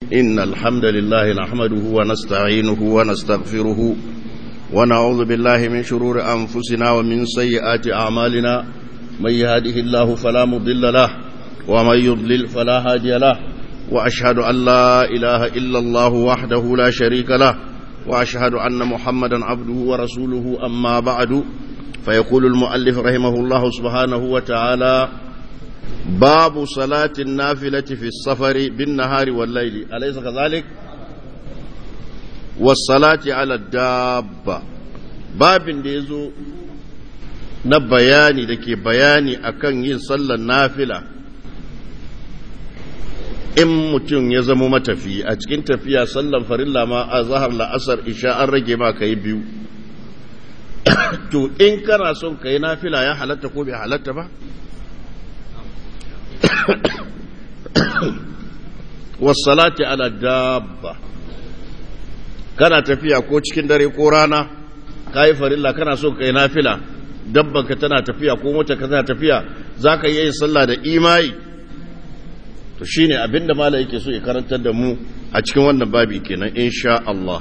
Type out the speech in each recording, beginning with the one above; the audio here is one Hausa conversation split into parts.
إن الحمد لله نحمده ونستعينه ونستغفره ونعوذ بالله من شرور أنفسنا ومن سيئات أعمالنا من يهده الله فلا مضل له ومن يضلل فلا هادي له وأشهد أن لا إله إلا الله وحده لا شريك له وأشهد أن محمدا عبده ورسوله أما بعد فيقول المؤلف رحمه الله سبحانه وتعالى باب صلاة النافلة في السفر بالنهار والليل أليس كذلك والصلاة على الدابة باب ديزو na bayani da ke bayani akan yin sallar nafila in mutum ya zama matafi a cikin tafiya sallar farilla ma a zahar la'asar isha an rage ma ka yi biyu to in kana son ka yi nafila ya halatta ko bai halatta ba wasalati ala dabba kana tafiya ko cikin dare ko rana ka yi farilla kana son ka yi nafila dabbanka tana tafiya ko mota ka tana tafiya za ka yi sallah da imai to shine abinda mala yake so ya karantar da mu a cikin wannan babi kenan insha Allah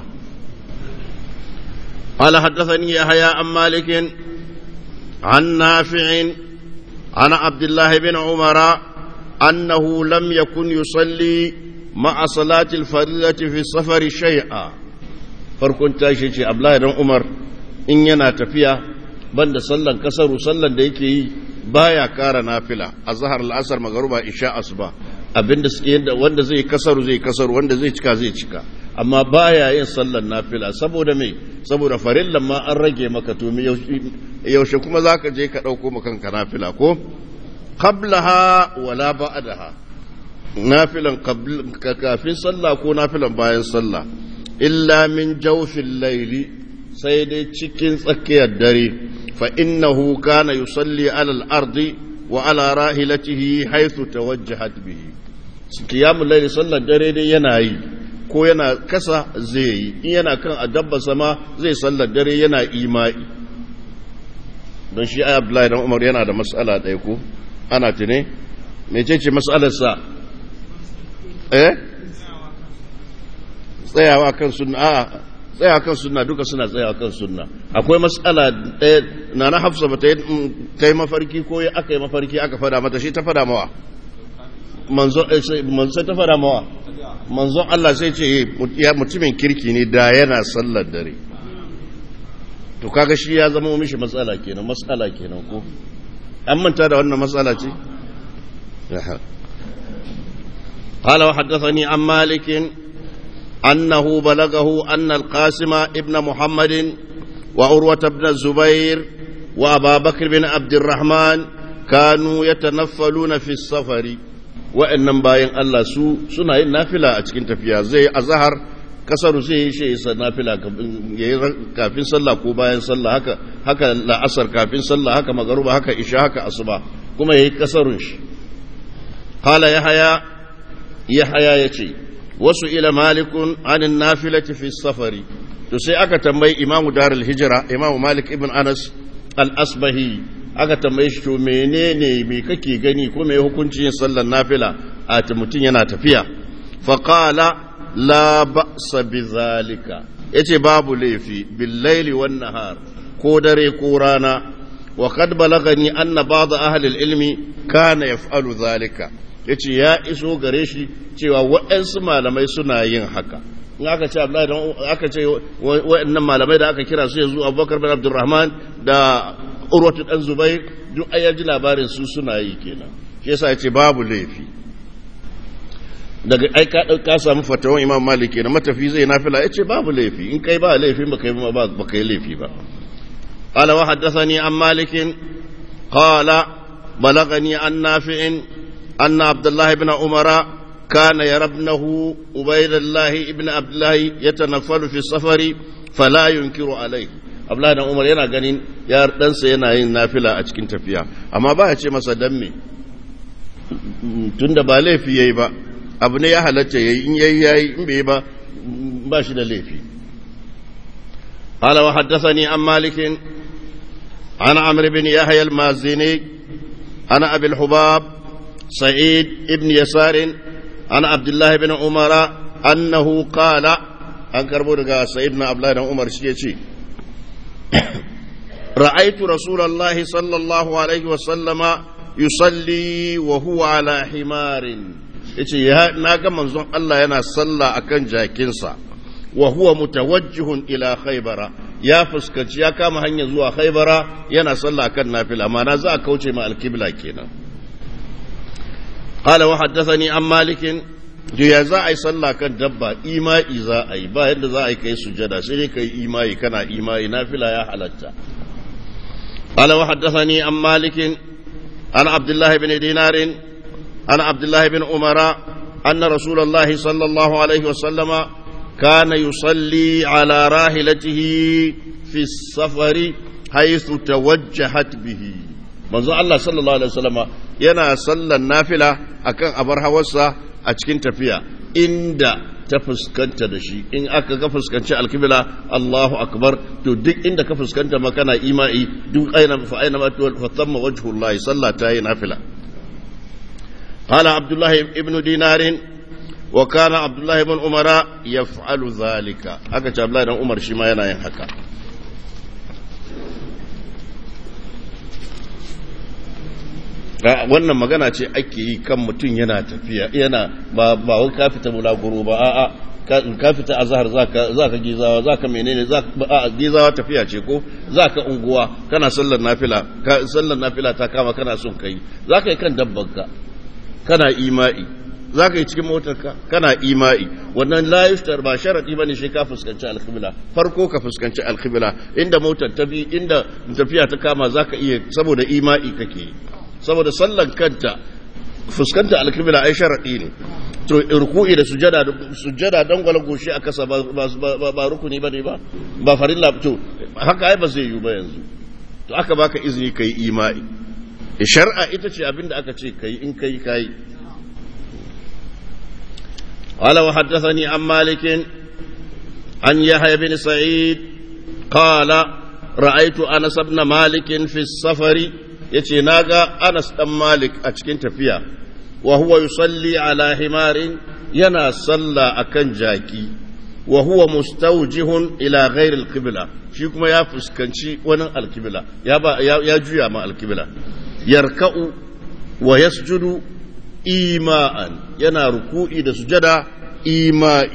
قال حدثني يحيى عن مالك عن نافع عن عبد الله بن عمر أنه لم يكن يصلي مع صلاة الفريضة في السفر شيئا فركن تاشي عبد الله بن عمر إن ينا تفيا banda sallan kasaru sallan da yake yi baya kara nafila a zahar al'asar magaruba isha asuba abinda suke yadda wanda zai kasaru zai kasaru wanda zai cika zai cika amma baya yin sallan nafila saboda me saboda farillan ma an rage maka to yaushe kuma zaka je ka dauko maka kanka nafila ko qablaha wala ba'daha nafilan kafin sallah ko nafilan bayan sallah illa min jawfil layli sai dai cikin tsakiyar dare fa innahu kana yusalli ala al-ardi wa ala rahilatihi haythu tawajjahat bihi qiyamul layli sallar dare dai yana yi ko yana kasa zai yi in yana kan adabba sama zai sallar dare yana imai don shi ayi Abdullahi dan Umar yana da mas'ala ɗaya ko ana tune mecece mas'alar sa eh tsayawa kan sunna a'a tsaya kan sunna duka suna tsaya kan sunna akwai matsala ɗaya na na hafsa ba ta yi mafarki ko aka yi mafarki aka fada mata shi ta fada mawa manzo ta fada mawa manzo Allah sai ce ya mutumin kirki ne da yana sallar dare to kaga shi ya zama mishi matsala kenan matsala kenan ko an manta da wannan matsala ce قال وحدثني عن مالك أنه بلغه أن القاسم ابن محمد وعروة بن الزبير وأبا بكر بن عبد الرحمن كانوا يتنفلون في السفر وإنما باين الله سو سنة نافلة أتكين تفيا زي أزهر kasaru sai yi shi isa nafila kafin sallah ko bayan sallah haka haka la'asar kafin sallah haka magaruba haka isha haka asuba kuma yayi kasarun shi qala yahya yahya yace wasu ila malikun anin nafilati fi safari to sai aka tambayi imamu darul hijira imamu malik ibn anas al-asbahi aka tambaye shi to menene me kake gani ko me hukunci yin sallar nafila a mutum yana tafiya fa qala la ba'sa bi zalika yace babu laifi bil laili wan nahar ko dare ko rana wa qad balagani anna ba'd ahli al-ilmi kana yaf'alu zalika ya ce ya iso gare shi cewa waɗansu malamai suna yin haka in aka ce abdullahi don aka ce waɗannan malamai da aka kira su yanzu abubakar bin abdurrahman da urwatu dan zubair duk ayyar ji labarin su suna yi kenan shi yasa ya ce babu laifi daga ai ka ka samu fatawan imam malik kenan matafi zai nafila ya ce babu laifi in kai ba laifi ba kai ba kai laifi ba قال وحدثني عن مالك قال بلغني عن نافع أن عبد الله بن عمر كان يرى ابنه عبيد الله ابن عبد الله يتنفل في السفر فلا ينكر عليه Abdullahi dan Umar yana ganin ya ɗansa yana yin nafila a cikin tafiya amma ba ya ce masa dan me tunda ba laifi yayi ba abu ne ya halatta yayi in yayi yayi in bai ba ba shi da laifi قال وحدثني عن مالك عن عمرو بن يحيى المازني عن ابي الحباب سعيد بن يسار عن عبد الله بن عمر annahu qala an karbo daga sayyidina abdullahi dan umar shi yace ra'aytu rasulullahi sallallahu alaihi wa sallama yusalli wa huwa ala himarin yace ya naga manzon Allah yana sallah akan jakinsa wa huwa mutawajjihun ila khaybara ya fuskanci ya kama hanya zuwa khaybara yana sallah akan nafila ma'ana za a kauce ma alkibla kenan qala wa haddathani an malikin ya za a yi sallah kan dabba ima'i za a yi ba yadda za a yi kai sujada sai dai kai ima'i kana ima'i nafila ya halatta qala wa haddathani an malikin an abdullah ibn dinar an abdullah ibn umara anna rasulullahi sallallahu alaihi wasallama كان يصلي على راحلته في السفر حيث توجهت به manzo Allah sallallahu alaihi wasallama yana sallan nafila akan abar hawarsa a cikin tafiya inda ta fuskanta da shi in aka ga fuskanci alkibla Allahu akbar to duk inda ka fuskanta ma kana ima'i duk aina fa aina ma fa thamma wajhullahi sallata yi nafila qala abdullah ibn dinarin وكان عبد الله بن عمر يفعل ذلك aka ce Abdullahi dan Umar shi ma yana yin haka wannan magana ce ake yi kan mutum yana tafiya yana ba ba wai ka fita bulaguro ba a'a ka fita azhar zaka zaka gizawa zaka menene zaka a gizawa tafiya ce ko zaka unguwa kana sallar nafila ka sallar nafila ta kama kana son kai zaka yi kan dabbanka kana ima'i za ka yi cikin motarka kana ima'i wannan layiftar ba sharaɗi ba ne shi ka fuskanci alkhibla farko ka fuskanci alkhibla inda motar ta bi inda tafiya ta kama za ka iya saboda ima'i kake yi saboda sallan kanta fuskanta alkhibla ai sharaɗi ne to ruku'i da sujada sujada dan gwala goshi a kasa ba ba rukuni ba ne ba ba farilla to haka ai ba zai yi ba yanzu to aka baka izini kai ima'i shar'a ita ce abinda aka ce kai in kai kai قال وحدثني عن مالك عن يحيى بن سعيد قال رأيت أنس بن مالك في السفر يتي ناغا أنس بن مالك أتشكين تفيا وهو يصلي على حمار ينا صلى أكن جاكي وهو مستوجه إلى غير القبلة shi kuma ya fuskanci wani alkibila ya juya ma alkibila yarka'u wa yasjudu ima'an yana ruku'i da sujada ima'i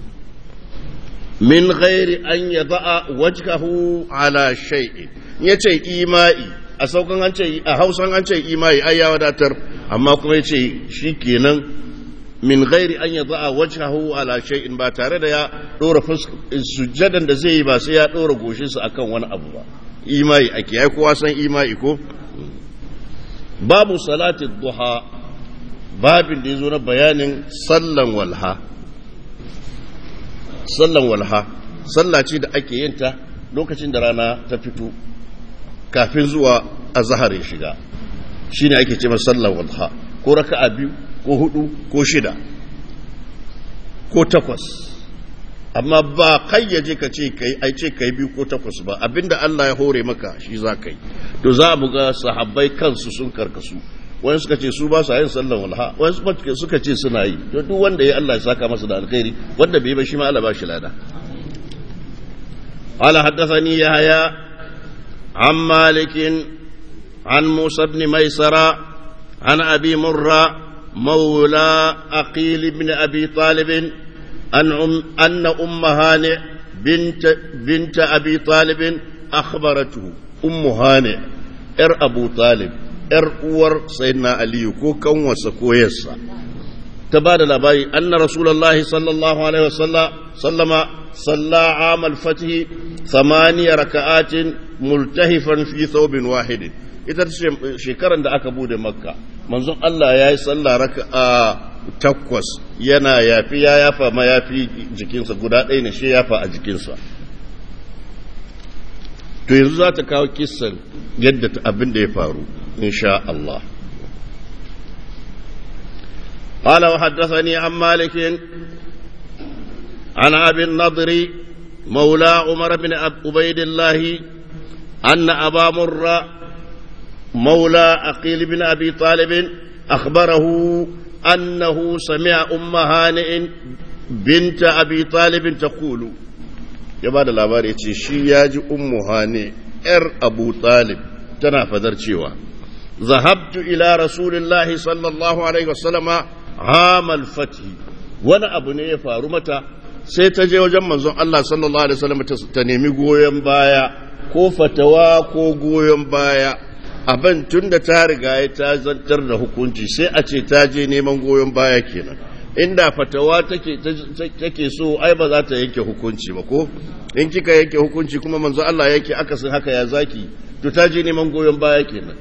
min ghairi an ya za'a wajkahu ala shay'in ya ce ima'i a saukan an ce a hausan an ce ima'i ai ya wadatar amma kuma ya ce shi kenan min ghairi an ya za'a wajkahu ala shay'in ba tare da ya dora sujadan da zai yi ba sai ya dora goshinsa akan wani abu ba ima'i ake ai kowa san ima'i ko babu salati duha babin da ya zo na bayanin sallan walha sallan walha salla ce da ake yin ta lokacin da rana ta fito kafin zuwa a zaharin shiga shi ne ake ce sallan walha ko raka'a biyu ko hudu ko shida ko takwas amma ba kayyaje ka ce kai ai ce kai biyu ko takwas ba abinda Allah ya hore maka shi za ka yi to za mu ga sahabbai kansu sun karkasu wani suka ce su ba su yin sallan walha wani suka ce suna yi to duk wanda ya Allah ya saka masa da alkhairi wanda bai ba shi ma Allah ba shi lada قال حدثني يحيى عن مالك عن موسى بن ميسرة عن أبي مرة مولى أقيل بن أبي طالب أن أم أن أم هانئ بنت بنت أبي طالب أخبرته أم هانئ إر أبو طالب ‘yar uwar sayyidina Aliyu ko kanwarsa ko yarsa, ta ba da labari, anna Rasulallah sallallahu Alaihi wasallama salla amal fatihi samaniya raka'atin multahifan fi thawbin wahidin. Ita ce shekaran da aka bude makka, manzon Allah ya yi salla raka'a takwas yana yafi ya yafa ma yafi jikinsa guda ɗaya ne shi yafa a jikinsa. To yanzu za ta kawo kissan yadda abin da ya faru. إن شاء الله قال وحدثني عن مالك عن أبي النضر مولى عمر بن عبيد الله أن أبا مر مولى أقيل بن أبي طالب أخبره أنه سمع أم هانئ binta abi talibin ta kulu ya ba da labari ce shi ya ji ummu hane ‘yar abu talib tana fadar cewa zahabtu ila rasulillahi sallallahu alaihi wasallama hamal fati wani abu ne ya faru mata sai ta je wajen manzon Allah sallallahu alaihi wasallam ta nemi goyon baya ko fatawa ko goyon baya abin tun da ta riga ya ta zantar da hukunci sai a ce ta je neman goyon baya kenan inda fatawa take take so ai ba za ta yanke hukunci ba ko in kika yanke hukunci kuma manzo Allah yake akasin haka ya zaki to ta je neman goyon baya kenan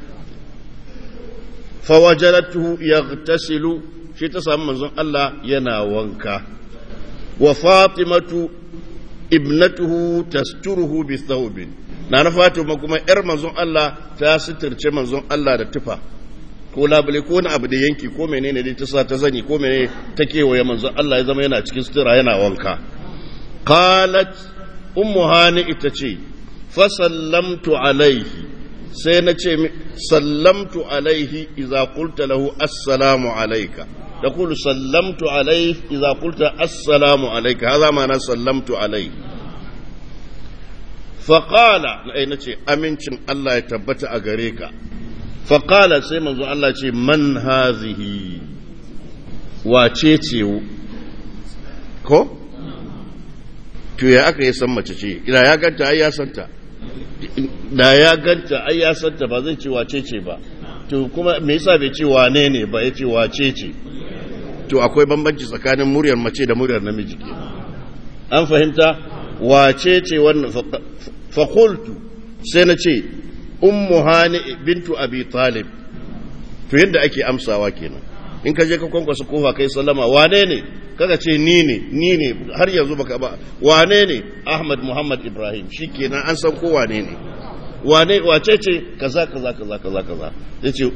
fawajaratuhu yaghtasilu shi ta samu manzon Allah yana wanka wa fatimatu ibnatuhu tasturuhu bi thawbin na na fatima kuma yar manzon Allah ta sitirce manzon Allah da tufa ko labule ko wani abu da yanki ko menene dai ta sa ta zani ko menene ta kewaye manzon Allah ya zama yana cikin sutura yana wanka qalat ummu hani ita ce fa sallamtu alaihi sai na ce sallamtu alaihi idza qulta lahu assalamu alayka تقول سلمت عليه إذا قلت السلام عليك هذا معنى سلمت عليه فقال أي نتي أمنشن الله يتبت أغريكا فقال سيما الله يتي من هذه واتيتي ko to ya aka yi san mace ce ina ya ganta ai ya santa da ya ganta ai ya santa ba zai ce wace ce ba to kuma me yasa bai ce wane ne ba ya ce wace ce to akwai bambanci tsakanin muryar mace da muryar namiji ke an fahimta wace ce wannan fakultu sai na ce ummu hani bintu abi talib to yadda ake amsawa kenan in ka je ka kwankwasa kofa kai sallama wane ne kaga ce ni ne ni ne har yanzu baka ba wane ne ahmad muhammad ibrahim shikenan an san ko wane ne wane wace ce kaza kaza kaza kaza kaza yace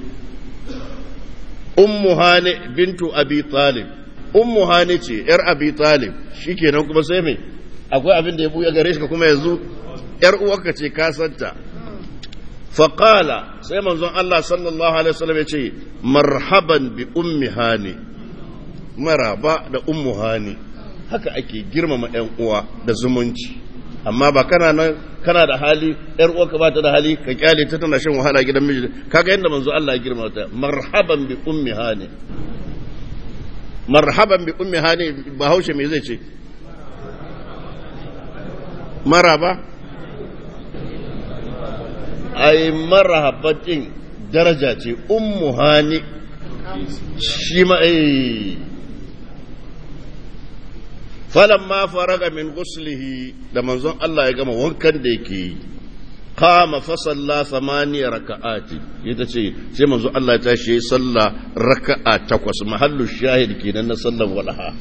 ummu hani bintu abi talib ummu hani ce yar abi talib shikenan kuma sai me akwai abin da ya buya gare shi kuma yanzu yar uwarka ce ka santa faqala sai manzon Allah sallallahu alaihi wasallam ya ce marhaban bi ummi hani maraba da ummu hani haka ake girmama yan uwa da zumunci amma ba kana nan kana da hali yar uwarka ba ta da hali ka kyale ta tana shan wahala gidan miji kaga yadda manzo Allah ya girma ta marhaban bi ummi hani marhaban bi ummi hani bahaushe me zai ce maraba ai marhabatin daraja ce ummu hani shi ma eh falamma faraga min ghuslihi da manzon Allah ya gama wankan da yake yi qama fa salla thamaniya raka'ati ita ce sai manzon Allah ya tashi yayi salla raka'a takwas mahallu shahid kenan na sallan walaha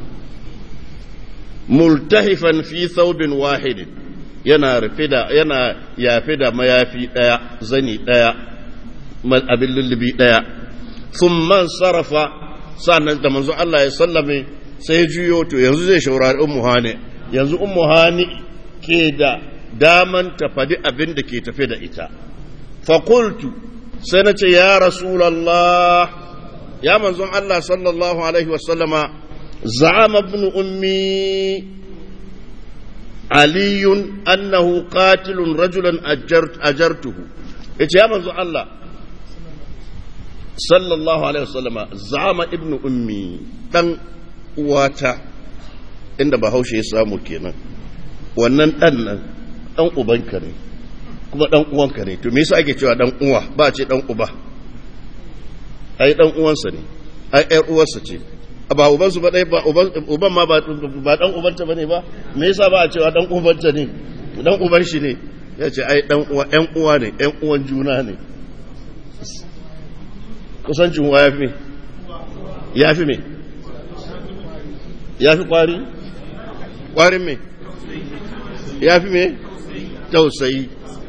multahifan fi thawbin wahid yana rufe da yana yafe da mayafi daya zani daya abin lullubi daya thumma sarafa sannan da manzon Allah ya sallame sai juyo to yanzu zai shaurari ummu hani yanzu ummu hani ke da daman ta fadi abin da ke tafe da ita fakultu sai na ce ya rasulallah ya manzon Allah sallallahu alaihi wasallama za'ama ibn ummi aliyun annahu qatilun rajulan ajartuhu yace ya manzon Allah sallallahu alaihi wasallama za'ama ibn ummi dan uwata inda bahaushe ya samu kenan wannan dan nan dan ubanka ne kuma dan uwanka ne to me yasa ake cewa dan uwa ba ce dan uba ai dan uwansa ne ai ƴar uwarsa ce ba ubansu ba dai ba uban uban ma ba ba dan ubanta bane ba me yasa ba a cewa dan ubanta ne dan uban shi ne ya ce ai dan uwa ƴan uwa ne ƴan uwan juna ne kusancin uwa ya fi me ya fi me ya fi kwari kwarin me ya fi me tausayi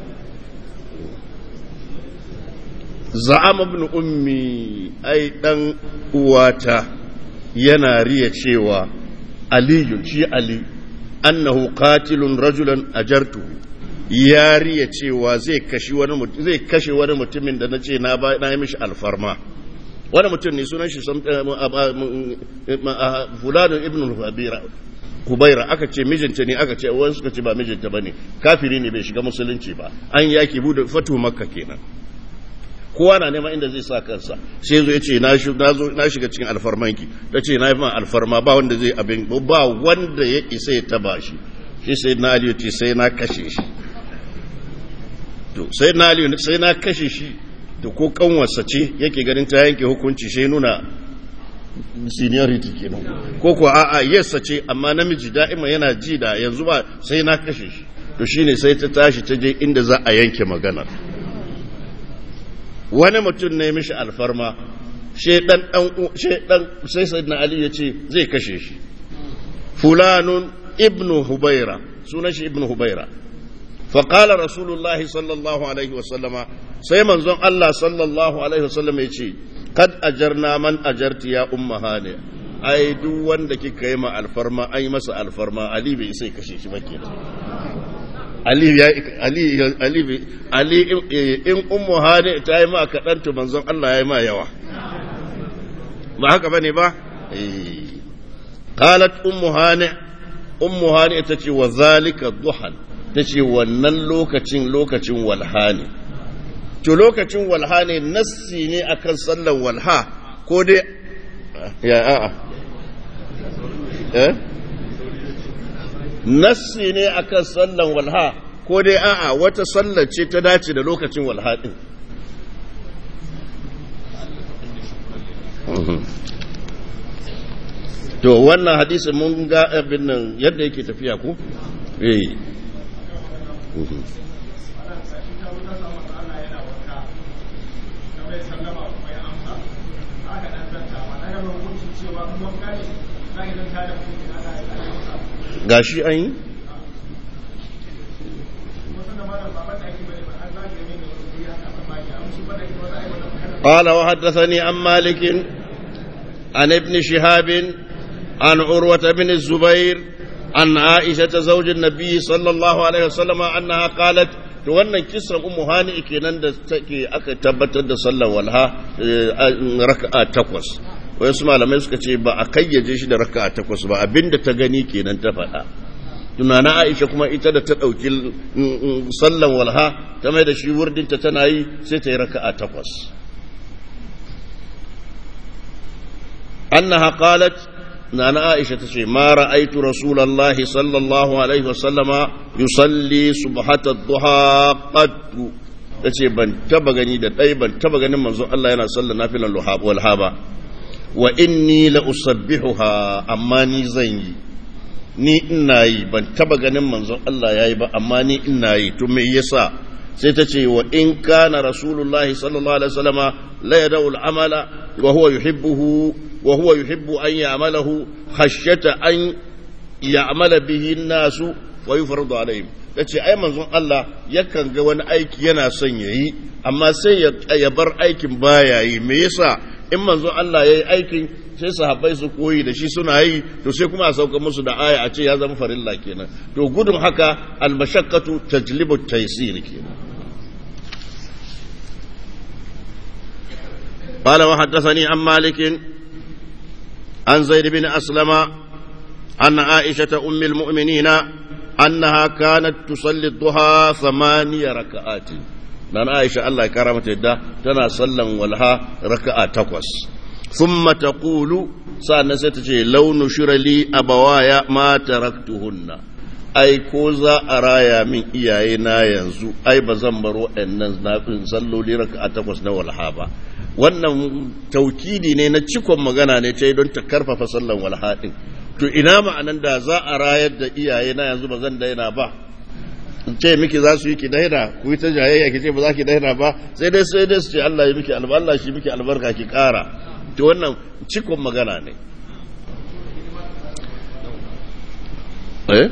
za'ama ibn ummi ai dan uwata yana riya cewa aliyu shi ali annahu qatilun rajulan ajartu ya riya cewa zai kashe wani zai kashe wani mutumin da nace na ba na yi mishi alfarma wani mutum ne sunan shi fulanun ibn hubira kubaira aka ce mijinta ne aka ce wani suka ce ba mijinta ba ne kafiri ne bai shiga musulunci ba an yaki bude fatu makka kenan kowa na neman inda zai sa kansa sai zo ya ce na shiga cikin alfarmanki ta ce na yi ma alfarma ba wanda zai abin ba wanda ya isa ya taba shi shi sai na aliyu ce sai na kashe shi to sai na aliyu sai na kashe shi to ko kanwarsa ce yake ganin ta yanke hukunci sai nuna seniority kenan ko kuwa a'a yassa ce amma namiji da'ima yana ji da yanzu ba sai na kashe shi to shine sai ta tashi ta je inda za a yanke magana wani mutum ne mishi alfarma shedan dan sai sayyidina ali ya ce zai kashe shi fulanun ibnu hubaira sunan shi ibnu hubaira فقال رسول الله صلى الله عليه وسلم سيمن زون الله صلى الله عليه وسلم يجي قد أجرنا من أجرت يا أم هانئ ai duk wanda kika yi ma alfarma ai masa alfarma ali bai sai kashe shi bake ali ya ali ali ali in ummu hani ta yi ma kadan to manzon Allah ya yi ma yawa ba haka bane ba eh qalat ummu hani ummu hani ita ce wa zalika duhan ta ce wannan lokacin lokacin walha ne to lokacin walha ne nassi ne akan sallan walha ko dai ya a'a eh nassi ne akan sallan walha ko dai a'a wata sallar ce ta dace da lokacin walha din to wannan hadisin mun ga abin nan yadda yake tafiya ko eh gashi an yi قال وحدثني عن مالك عن ابن شهاب عن عروة بن الزبير عن عائشة زوج النبي صلى الله عليه وسلم أنها قالت to wannan kisan ummu hani kenan da take aka tabbatar da sallar walha raka'a takwas wasu malamai suka ce ba a kayyaje shi da raka'a takwas ba abinda ta gani kenan ta faɗa tunana aisha kuma ita da ta ɗauki sallan walha ta mai da shi wurdinta tana yi sai ta yi raka'a takwas annaha qalat nana aisha ta ce ma ra'aitu rasulallahi sallallahu alaihi wasallama yusalli subhata duha qattu ta ce ban taba gani da ɗai ban taba ganin manzon Allah yana sallar nafilan walha ba wa inni la usabbihuha amma ni zan yi ni ina yi ban taba ganin manzon Allah yayi ba amma ni ina yi to me yasa sai ta ce wa in kana rasulullahi sallallahu alaihi wasallama la yadau al-amala wa huwa yuhibbuhu wa huwa yuhibbu an ya'malahu khashyata an ya'mala bihi an-nasu wa yufradu alaihim tace ai manzon Allah yakan ga wani aiki yana son yayi amma sai ya bar aikin baya yi me yasa in manzon Allah yayi aikin sai sahabbai su koyi da shi suna yi to sai kuma a sauka musu da aya a ce ya zama farilla kenan to gudun haka almashaqqatu tajlibu taysir kenan قال وحدثني عن مالك عن زيد بن أسلم عن عائشة أم المؤمنين أنها كانت تصلي الضحى ثمانية ركعات لأن عائشة الله كرمت الدا تنا صلى ولها ركعة تقوس ثم تقول سأنا ستجي لو نشر لي أبوايا ما تركتهن ai ko za a raya min iyayena yanzu ai ba zan bar waɗannan nafin salloli raka a takwas na walha ba wannan taukidi ne na cikon magana ne ta don ta karfafa sallan walha ɗin to ina ma'anan da za a rayar da iyayena yanzu ba zan daina ba in ce miki za su yi ki daina ku yi ta jayayya ki ce ba za ki daina ba sai dai sai dai su ce Allah ya miki albarka Allah shi miki albarka ki kara to wannan cikon magana ne eh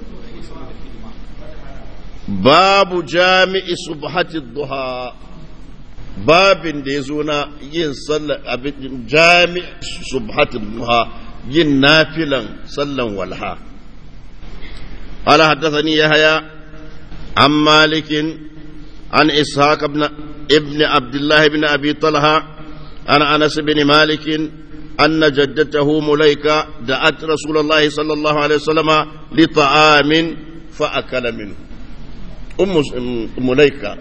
babu jami'i subhati duha babin da ya zo na yin sallar abin jami'i subhati duha yin nafilan sallan walha ala haddathani yahya an malikin an ishaq ibn ibn abdullah ibn abi talha عن أنس بن مالك أن جدته مليكة دعت رسول الله صلى الله عليه وسلم لطعام فأكل منه أم مليكة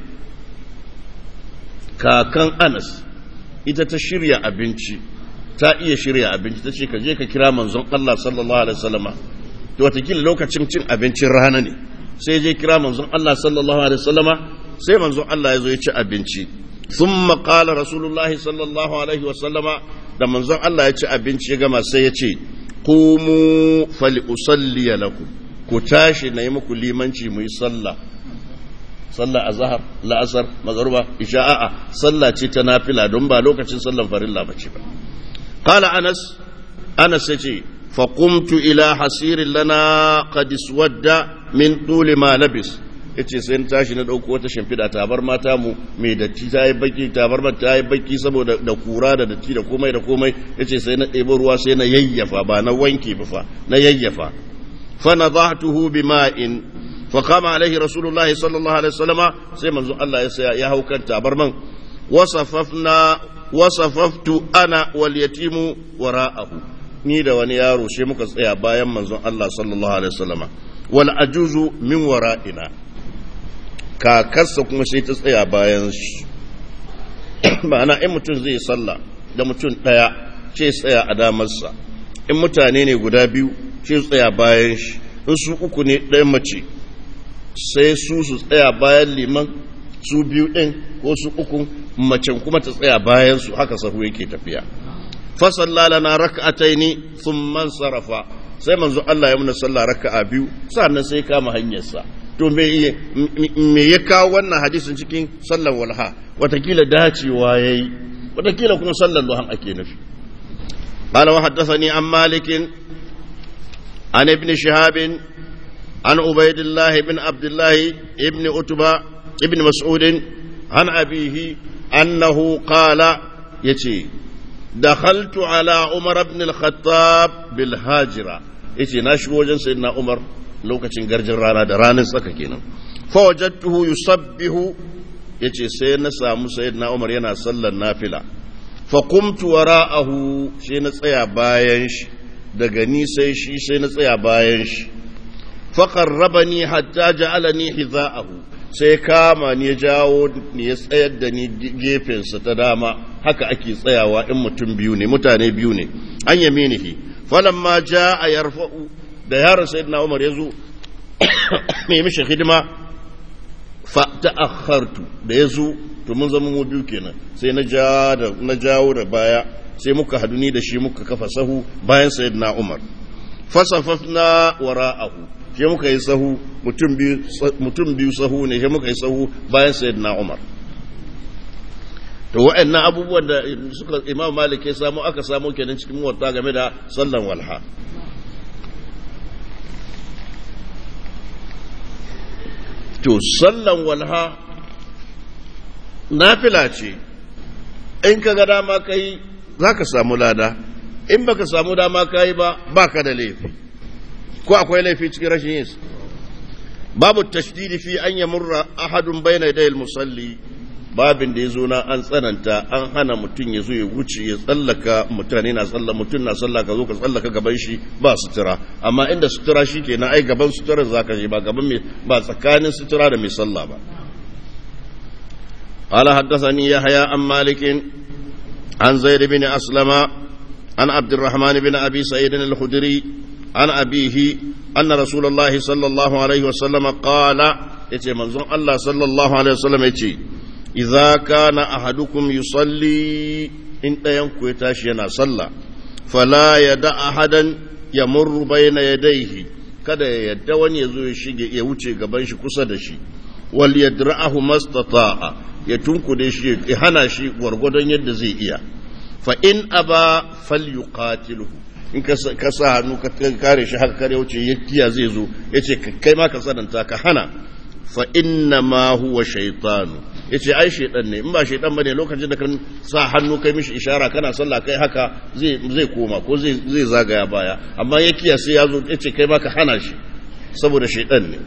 kakan Anas ita ta shirya abinci ta iya shirya abinci ta ce ka je ka kira manzon Allah sallallahu alaihi wasallama to watakila lokacin cin abincin rana ne sai je kira manzon Allah sallallahu alaihi wasallama sai manzon Allah ya zo ya ci abinci thumma qala rasulullahi sallallahu alaihi wasallama da manzon Allah ya ci abinci ya gama sai ya ce qumu fali usalli lakum ku tashi na yi muku limanci mu yi sallah sallah azhar la'asar magruba isha'a sallah ce ta nafila don ba lokacin sallan farilla bace ba qala anas anas yace fa qumtu ila hasirin lana qad iswadda min tuli ma labis yace sai na tashi na dauko wata shimfida tabar mata mu mai datti ta yi baki tabar mata ta yi baki saboda da kura da datti da komai da komai yace sai na ɗebo ruwa sai na yayyafa ba na wanke ba fa na yayyafa fa nadahtuhu bima'in فقام عليه رسول الله صلى الله عليه وسلم سيما الله يا هو كان تابرمن وصففنا وصففت انا واليتيم وراءه ni da wani yaro shi muka tsaya bayan manzon Allah sallallahu alaihi wasallama wal ajuzu min wara'ina kakarsa kuma sai ta tsaya bayan shi ma'ana in mutum zai sallah da mutum daya ce tsaya a damarsa in mutane ne guda biyu ce tsaya bayan shi in su uku ne ɗayan mace sai su su tsaya bayan liman su biyu ɗin ko su uku macen kuma ta tsaya bayan su haka sahu yake tafiya fasalla lana raka'ataini thumma sarafa sai manzo Allah ya muna sallah raka'a biyu sannan sai kama hanyarsa to me me ya kawo wannan hadisin cikin sallar walha watakila dacewa yayi watakila kuma sallar duhan ake nufi قال وحدثني عن مالك عن ابن شهاب عن عبيد الله بن عبد الله ابن أتبى ابن مسعود عن أبيه أنه قال يتي دخلت على عمر بن الخطاب بالهاجرة يتي ناشو وجن سيدنا عمر لو كتن غرجن رانا دران سككينا فوجدته يصبه يتي سيدنا سامو سيدنا عمر ينا صلى النافلة فقمت وراءه شينا تسيا باينش daga ni sai shi sai na tsaya bayan shi faƙarrabani hatta ja'alani hiza'ahu sai kama ni ya jawo ni ya tsayar da ni gefensa ta dama haka ake tsayawa in mutum biyu ne mutane biyu ne an yaminihi falamma ja'a yarfa'u da yaron sayyidina Umar ya zo mai mishi hidima fa ta'akhartu da ya zo to mun zama mu biyu kenan sai na ja da na jawo da baya sai muka hadu ni da shi muka kafa sahu bayan sayyidina Umar fasafafna wara'ahu shi muka yi sahu mutum biyu sahu ne shi muka yi sahu bayan sayyidina Umar to wa'annan abubuwan da suka Imam Malik ya samu aka samu kenan cikin muwatta game da sallan walha to sallan walha nafila ce in ka ga dama kai za ka samu lada in baka samu dama kai ba baka da laifi ko akwai laifi cikin rashin yin babu tashdidi fi an yamurra ahadun bayna yadayil musalli babin da yazo na an tsananta an hana mutum ya zo ya wuce ya tsallaka mutane na tsalla mutum na tsallaka zo ka tsallaka gaban shi ba sutura amma inda sutura shikenan ai gaban suturar zaka je ba gaban mai ba tsakanin sutura da mai sallah ba قال حدثني يحيى عن مالك عن زيد بن أسلم عن عبد الرحمن بن أبي سعيد الخدري عن أبيه أن رسول الله صلى الله عليه وسلم قال يتي منظوم الله صلى الله عليه وسلم يتي إذا كان أحدكم يصلي إن ينكو يتاشينا صلى فلا يدع أحدا يمر بين يديه kada ya yadda wani ya zo ya shige ya wuce gaban shi kusa da shi wal yadra'ahu mastata'a ya tunkude shi ya hana shi gwargwadon yadda zai iya fa in aba falyuqatiluhu in ka sa hannu ka kare shi haka kare wuce ya kiya zai zo ya ce kai ma ka sananta ka hana fa inna ma huwa shaitanu ya ce ai shaitan ne in ba shaitan bane lokacin da kan sa hannu kai mishi ishara kana sallah kai haka zai koma ko zai zagaya baya amma ya kiya sai ya zo ya ce kai ma ka hana shi saboda shaitan ne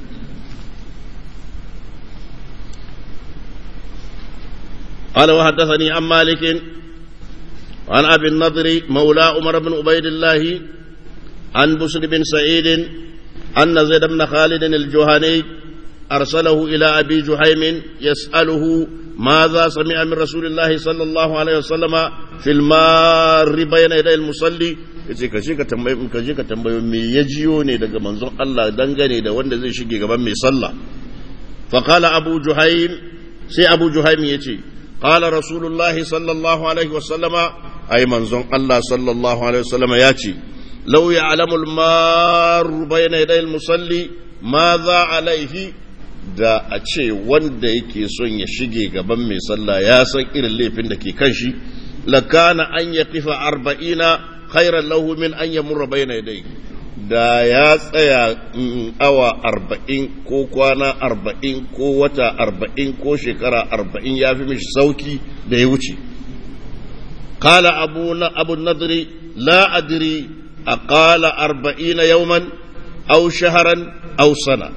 قال وحدثني عن مالك عن أبي النضر مولى عمر بن عبيد الله عن بسر بن سعيد أن زيد بن خالد الجهني أرسله إلى أبي جهيم يسأله ماذا سمع من رسول الله صلى الله عليه وسلم في المار بين يدي المصلي yace ka ka tambaye ka je ka tambayo me ya jiyo ne daga manzon Allah dangane da wanda zai shige gaban mai sallah fa qala abu juhaim sai abu juhaim yace qala rasulullahi sallallahu alaihi wasallama ai manzon Allah sallallahu alaihi wasallama yace law ya'lamu al-mar bayna yaday al-musalli madha alaihi da a ce wanda yake son ya shige gaban mai sallah ya san irin laifin da ke kan shi lakana an ya kifa arba'ina khairan lahu min an ya murra bayna yadai da ya tsaya awa arba'in ko kwana arba'in ko wata arba'in ko shekara arba'in ya fi mishi sauki da ya wuce kala abu na abu nadri la adri a kala arba'ina yauman au shaharan au sana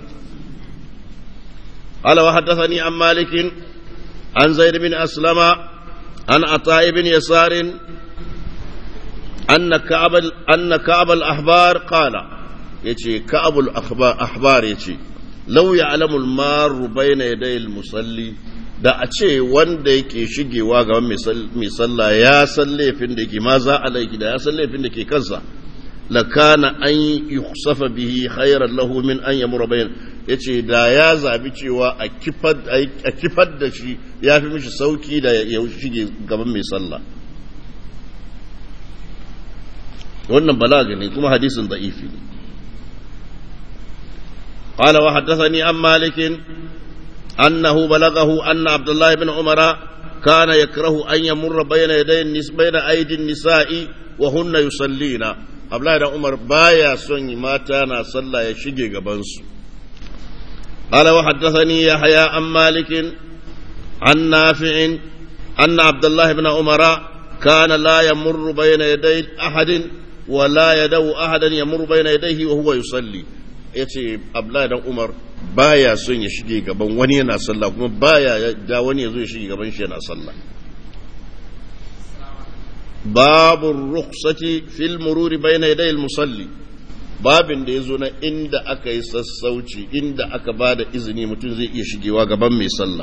قال وحدثني عن مالك عن زيد بن أسلم عن عطاء بن يسار أن كعب أن كعب الأحبار قال يجي كعب الأحبار يجي لو يعلم المار بين يدي المصلي da a ce wanda yake shigewa ga mai sallah ya san laifin da ke ma za a laiki da ya san laifin da ke kansa lakana an yukhsafa bihi khairan lahu min an yamura bayan yace da ya zabi cewa a kifar a kifar da shi ya fi mishi sauki da ya shige gaban mai sallah wannan balaga ne kuma hadisin da'ifi ne قال وحدثني عن مالك أنه بلغه أن عبد الله بن عمر كان يكره أن يمر بين يدي النس بين أيدي النساء وهن يصلين Abdullahi dan Umar baya son mata na sallah ya shige gabansu. Qala wa haddathani Yahya an Malik an Nafi' anna Abdullah ibn Umar kana la yamurru bayna yaday ahadin wa la yadaw ahadan yamurru bayna yadayhi wa huwa yusalli. Yace Abdullahi dan Umar baya son ya shige gaban wani yana sallah kuma baya da wani ya zo ya shige gaban shi yana sallah. باب الرخصة في المرور بين يدي المصلي babin da ya zo na inda aka yi sassauci inda aka ba da izini mutum zai iya shigewa gaban mai sallah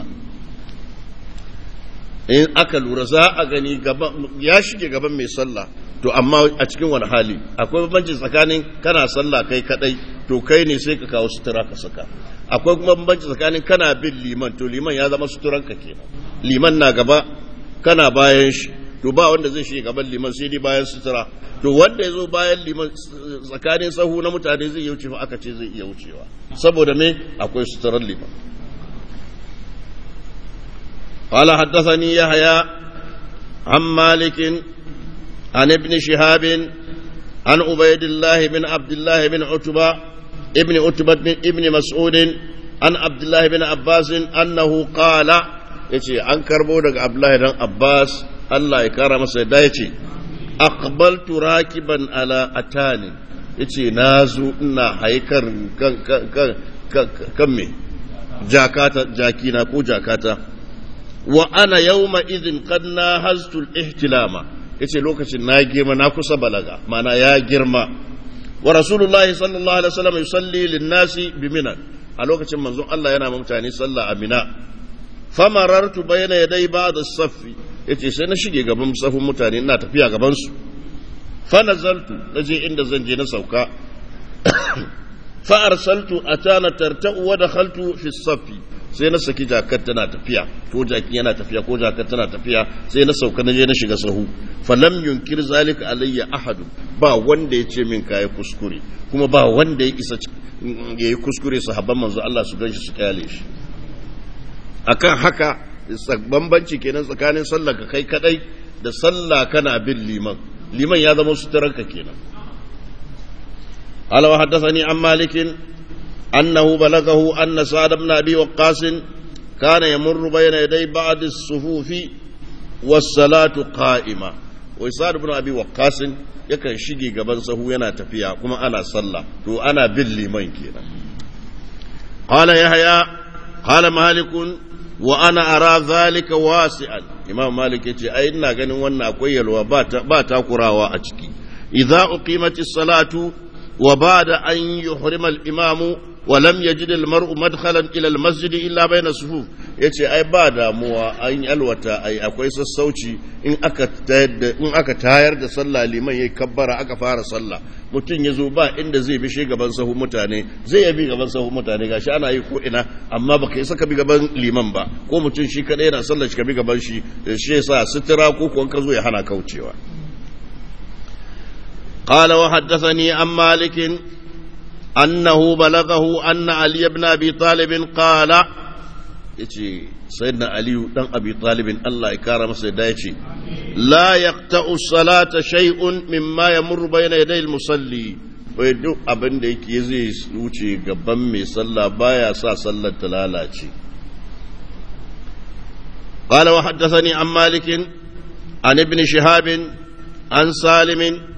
in aka lura za a gani ya shige gaban mai sallah to amma a cikin wani hali akwai bambanci tsakanin kana sallah kai kadai to kai ne sai ka kawo sutura ka saka akwai kuma bambanci tsakanin kana bin liman to liman ya zama suturanka kenan liman na gaba kana bayan shi to ba wanda zai shiga gaban liman sai dai bayan sutura to wanda ya zo bayan liman tsakanin sahu na mutane zai iya wuce fa aka ce zai iya wucewa saboda me akwai suturar liman قال حدثني يحيى عن مالك عن ابن شهاب عن عبيد الله بن عبد الله بن عتبة ابن عتبة بن ابن مسعود عن عبد الله بن عباس أنه قال يتي عن كربو عبد الله بن عباس Allah ya kara masa yadda ya ce, Akbaltu rakiban ala atani, ya ce, Na zo ina haikar kan me, jakata, jakina ko jakata, wa ana yau izin kan na hastul ihtilama, ya ce lokacin na girma na kusa balaga, mana ya girma. Wa Rasulullahi sallallahu Alaihi wasallam yusalli linnasi bimina, a lokacin manzon Allah yana mutane sallah a mina. Famarartu bayana yadai ba da saffi, ya ce sai na shige gaban safin mutane ina tafiya gabansu fanazaltu na je inda zan je na sauka fa'arsaltu a tana tarta'u wa da haltu fi safi sai na saki jakar tana tafiya ko jaki yana tafiya ko jakar tana tafiya sai na sauka na je na shiga sahu falam yunkir zalika alayya ahadu ba wanda ya ce min kayi kuskure kuma ba wanda ya isa ya yi kuskure sahabban manzo Allah su ganshi su kyale shi akan haka bambanci kenan tsakanin sallah ka kai kadai da sallah kana bin liman liman ya zama suturanka kenan قال وحدثني عن مالك أنه بلغه أن سعد بن أبي وقاص كان يمر بين يدي بعض الصفوف والصلاة قائمة وسعد بن أبي وقاص yakan shige gaban sahu yana tafiya kuma ana sallah to ana bin liman kenan qala yahya qala malikun wa ana ara zalika wasi'an imam malik yace ai ina ganin wannan akwai yalwa ba takurawa a ciki idza uqimatis salatu wa ba'da an yuhrima al-imamu wa lam yajid al-mar'u madkhalan ila al-masjid illa bayna sufuf yace ai ba damuwa an yalwata ai akwai sassauci in aka tayar da in aka tayar da sallah liman yayi kabbara aka fara sallah mutum ya zo ba inda zai bi shi gaban sahu mutane zai ya bi gaban sahu mutane gashi ana yi ko ina amma baka yi saka bi gaban liman ba ko mutum shi kadai yana sallar shi ka bi gaban shi shi yasa sutura ko kuwan ka zo ya hana kaucewa قال وحدثني عن مالك أنه بلغه أن علي بن أبي طالب قال يتي سيدنا علي بن أبي طالب الله يكرم سيدنا لا يقطع الصلاة شيء مما يمر بين يدي المصلي wai duk abin da yake zai wuce gaban mai sallah baya sa sallar ta lalace قال وحدثني عن مالك عن ابن شهاب عن سالم